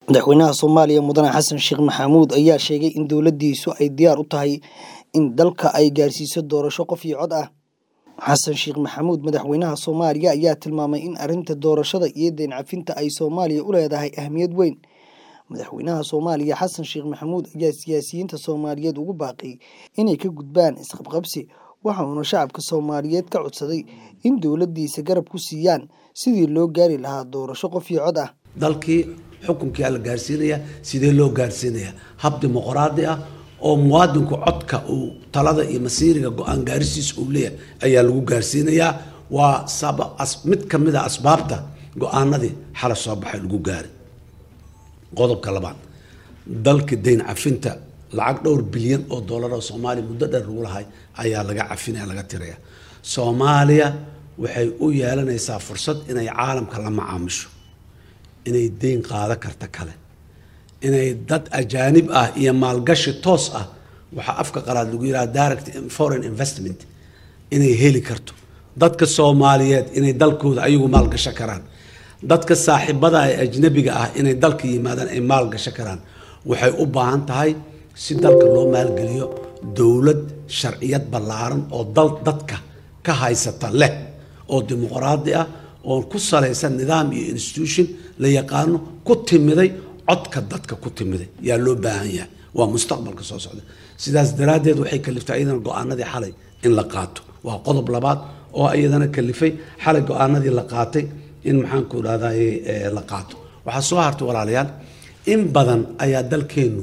Madaxweynaha Soomaaliya Mudane Xasan Sheekh Maxamuud ayaa sheegay in dowladdiisu ay diyaar u tahay in dalka ay gaarsiiso doorasho qof iyo cod ah. Xasan Sheekh Maxamuud Madaxweynaha Soomaaliya ayaa tilmaamay in arrinta doorashada iyo deyn cafinta ay Soomaaliya u leedahay ahmiyad weyn. Madaxweynaha Soomaaliya Xasan Sheekh Maxamuud ayaa siyaasiyiinta Soomaaliyeed ugu baaqay inay ka gudbaan isqabqabsi waxa uuna shacabka Soomaaliyeed ka codsaday in dowladdiisa garab ku siiyaan sidii loo gaari lahaa doorasho qof iyo cod ah. dalkii xukunkii la gaarsiinaya sidee loo gaarsiinaya hab dimuqraadi ah oo muwaadinku codka uu talada iyo masiiriga go-aan gaarisiisa uu leeyahay ayaa lagu gaarsiinayaa waa saba as- mid ka mid a asbaabta go-aanadii xala soo baxay lagu gaaray qodobka labaad dalka deyn cafinta lacag dhowr bilyan oo doolar oo soomaaliya muddo dheer lagu lahay ayaa laga cafinaya laga tiraya soomaaliya waxay u yeelanaysaa fursad inay caalamka la macaamisho inay deyn qaado karta kale inay dad ajaanib ah iyo maalgashi toos ah waxaa afka qalaad lagu yidhaha direct foreign investment inay heli karto dadka soomaaliyeed inay dalkooda ayagu maalgasho karaan dadka saaxiibada ee ajnabiga ah inay dalka yimaadaan ay maalgasho karaan waxay u baahan tahay si dalka loo maalgeliyo dowlad sharciyad ballaaran oo dal dadka ka haysata leh oo dimuqraadi ah oo ku salaysan nidaam iyo institution la yaqaano ku timiday codka dadka ku timiday yaa loo baahan yahay waa mustaqbalka soo socda sidaas daraaddeed waxay kaliftay iyadana go-aanadii xalay in la qaato waa qodob labaad oo iyadana kalifay xalay go-aanadii la qaatay in maxaanku idhahday la qaato waxaa soo hartay walaalayaal in badan ayaa dalkeennu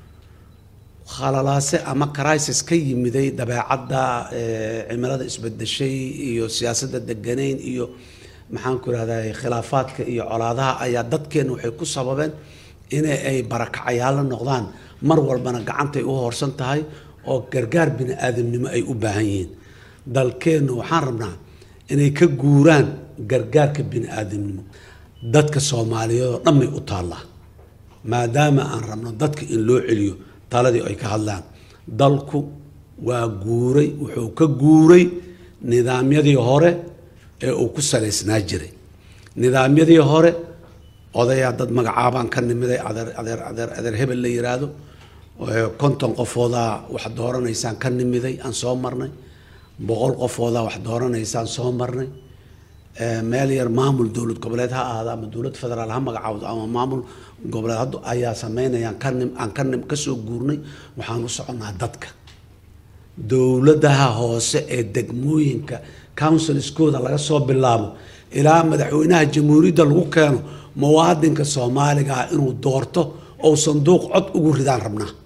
khalalaase ama crisis ka yimiday dabeecadda cimilada isbedeshay iyo siyaasadda deganayn iyo maxaanku idhahday khilaafaadka iyo colaadaha ayaa dadkeenna waxay ku sababeen in ay barakacayaalo noqdaan mar walbana gacantay u hoorsan tahay oo gargaar bini aadamnimo ay u baahan yihiin dalkeennu waxaan rabnaa inay ka guuraan gargaarka bini aadamnimo dadka soomaaliyeed oo dhan bay u taallaa maadaama aan rabno dadka in loo celiyo taladii ay ka hadlaan dalku waa guuray wuxuu ka guuray nidaamyadii hore ee uu ku salaysnaa jiray nidaamyadii hore odayaa dad magacaabaan ka nimiday adeer adeer adeer adeer hebel la yiraahdo konton qofoodaa wax dooranaysaan ka nimiday aan soo marnay boqol qofoodaa wax dooranaysaan soo marnay meel yar maamul dowlad goboleed ha ahaada ama dowlad federaal ha magacaawdo ama maamul goboleed hadda ayaa sameynayaan ka nim aan ka nim kasoo guurnay waxaan u soconaa dadka dowladaha hoose ee degmooyinka counsilskooda laga soo bilaabo ilaa madaxweynaha jamhuuriyadda lagu keeno muwaadinka soomaaliga ah inuu doorto ou sanduuq cod ugu ridaan rabnaa